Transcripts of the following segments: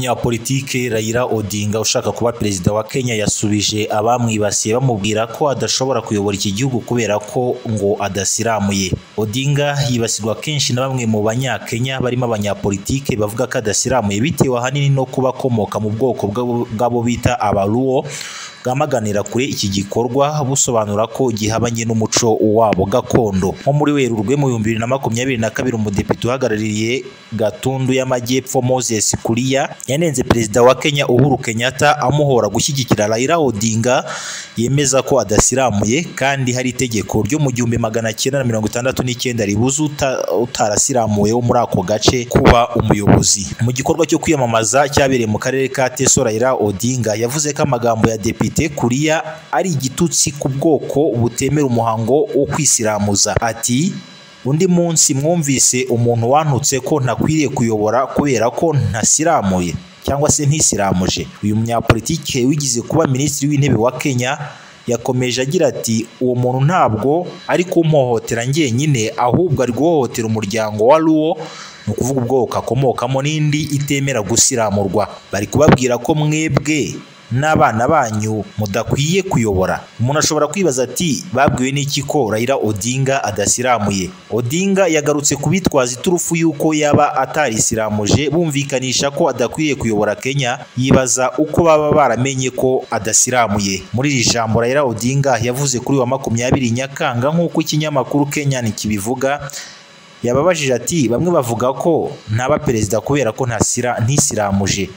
umunyapolitiki Raila Odinga ushaka kuba perezida wa Kenya yasubije abamwibasiye bamubwira ko adashobora kuyobora iki gihugu kubera ko ngo adasiramuye. Odinga yibasirwa kenshi na bamwe mu banyakenya barimo abanyapolitike bavuga ko adasiramuye bitewe ahanini no kuba akomoka mu bwoko bw'abo- bw'abo bita abaluo bwamaganira kure iki gikorwa busobanura ko gihabanye n'umuco wabo gakondo nko muri werurwe mu bihumbi bibiri na makumyabiri na kabiri umudepite uhagarariye gatundu y'amajyepfo moses kuriya yanenze perezida wa kenya uhuru kenyatta amuhora gushyigikira raila odinga yemeza ko adasiramuye kandi hari itegeko ryo mu gihumbi magana cyenda na mirongo itandatu n'icyenda ribuza uta- utarasiramuwe wo muri ako gace kuba umuyobozi mu gikorwa cyo kwiyamamaza cyabereye mu karere ka teso raila odinga yavuze ko amagambo ya depite kuriya ari igitutsi ku bwoko butemera umuhango wo kwisiramuza ati undi munsi mwumvise umuntu wantutse ko ntakwiriye kuyobora kubera ko ntasiramuye cyangwa se nisiramuje uyu munyapolitike wigize kuba minisitiri w'intebe wa kenya yakomeje agira ati uwo muntu ntabwo ari kumpohotera njyenyine ahubwo ari guhohotera umuryango wa ruwo ni ukuvuga ubwoko akomokamo n'indi itemera gusiramurwa bari kubabwira ko mwebwe n'abana banyu mudakwiye kuyobora umuntu ashobora kwibaza ati babwiwe n'iki ko Raila Odinga adasiramuye Odinga yagarutse ku bitwaza iturufu y'uko yaba atarisiramuje bumvikanisha ko adakwiye kuyobora Kenya yibaza uko baba baramenye ko adasiramuye muri iri jambo Raila Odinga yavuze kuri wa makumyabiri Nyakanga nk'uko ikinyamakuru Kenyan kibivuga yababajije ati bamwe bavuga ko ntaba perezida kubera ko ntasira nisiramuje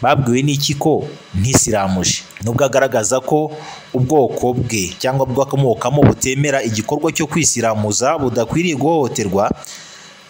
babwiwe n'iki ko nisiramuje nubwo agaragaza ko ubwoko bwe cyangwa bwakomokamo butemera igikorwa cyo kwisiramuza budakwiriye guhohoterwa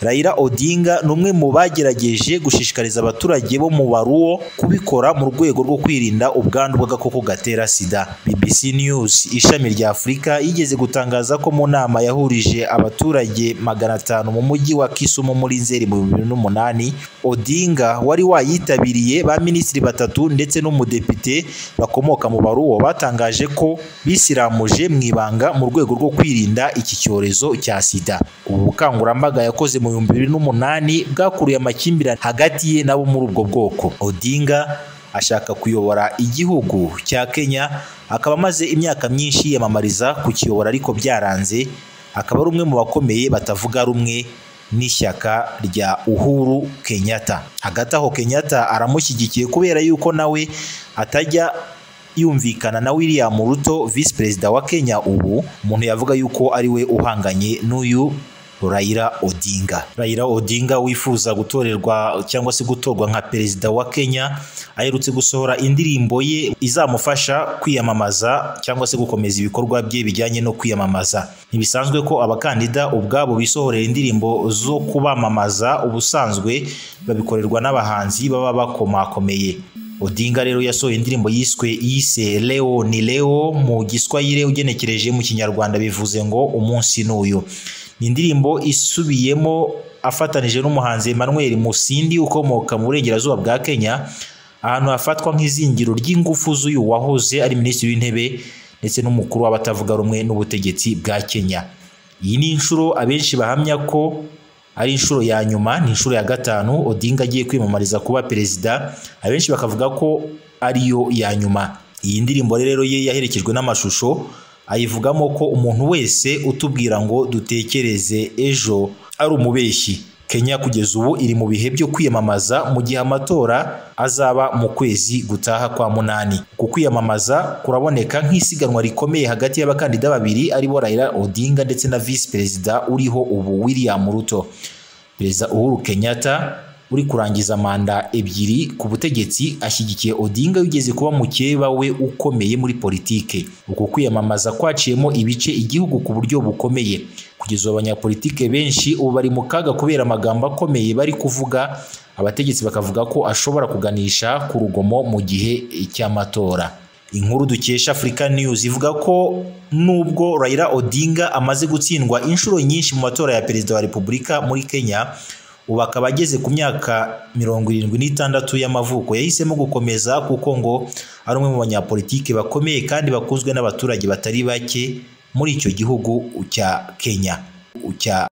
Raila Odinga ni umwe mu bagerageje gushishikariza abaturage bo mu baruwo kubikora mu rwego rwo kwirinda ubwandu bw'agakoko gatera sida BBC News ishami rya Afurika yigeze gutangaza ko mu nama yahurije abaturage magana atanu mu mujyi wa Kisumu muri Nzeri mu bihumbi bibiri n'umunani Odinga wari wayitabiriye ba minisitiri batatu ndetse n'umudepite bakomoka mu baruwo batangaje ko bisiramuje mu ibanga mu rwego rwo kwirinda iki cyorezo cya sida ubu bukangurambaga yakoze mu bihumbi bibiri n'umunani bwakuruye amakimbirane hagati ye n'abo muri ubwo bwoko Odinga ashaka kuyobora igihugu cya Kenya akaba amaze imyaka myinshi yiyamamariza kukiyobora ariko byaranze akaba ari umwe mu bakomeye batavuga rumwe n'ishyaka rya Uhuru Kenyatta hagati aho Kenyatta aramushyigikiye kubera yuko nawe atajya yumvikana na William Ruto visi perezida wa Kenya ubu umuntu yavuga yuko ari we uhanganye n'uyu Raila Odinga Raila Odinga wifuza gutorerwa cyangwa se gutorwa nka perezida wa Kenya aherutse gusohora indirimbo ye izamufasha kwiyamamaza cyangwa se gukomeza ibikorwa bye bijyanye no kwiyamamaza ntibisanzwe ko abakandida ubwabo bisohorera indirimbo zo kubamamaza ubusanzwe babikorerwa n'abahanzi baba bakomakomeye Odinga rero yasohoye indirimbo yiswe yise Leo ni Leo mu Giswahili ugenekereje mu Kinyarwanda bivuze ngo umunsi n'uyu. Ni indirimbo isubiyemo afatanije n'umuhanzi Emmanuel Musindi ukomoka mu burengerazuba bwa Kenya ahantu hafatwa nk'izingiro ry'ingufu z'uyu wahoze ari minisitiri w'intebe ndetse n'umukuru w'abatavuga rumwe n'ubutegetsi bwa Kenya. Iyi ni inshuro abenshi bahamya ko ari inshuro ya nyuma ni inshuro ya gatanu odinga agiye kwiyamamariza kuba perezida abenshi bakavuga ko ariyo ya nyuma iyi ndirimbo rero ye yaherekejwe n'amashusho ayivugamo ko umuntu wese utubwira ngo dutekereze ejo ari umubeshyi kenya kugeza ubu iri mu bihe byo kwiyamamaza mu gihe amatora azaba mu kwezi gutaha kwa munani ku kwiyamamaza kuraboneka nk'isiganwa rikomeye hagati y'abakandida babiri aribo raila odinga ndetse na visi perezida uriho ubu william ruto perezida uhuru kenyatta uri kurangiza manda ebyiri ku butegetsi ashyigikiye odinga wigeze kuba mukeba we ukomeye muri politike uku kwiyamamaza kwaciyemo ibice igihugu ku buryo bukomeye kugeza ubu abanyapolitike benshi ubu bari mu kaga kubera amagambo akomeye bari kuvuga abategetsi bakavuga ko ashobora kuganisha ku rugomo mu gihe cy'amatora inkuru dukesha Africa News ivuga ko nubwo Raila Odinga amaze gutsindwa inshuro nyinshi mu matora ya perezida wa Repubulika muri Kenya ubu akaba ageze ku myaka mirongo irindwi n'itandatu y'amavuko yahisemo gukomeza kuko ngo ari umwe mu banyapolitiki bakomeye kandi bakunzwe n'abaturage batari bake muri icyo gihugu cya Kenya cya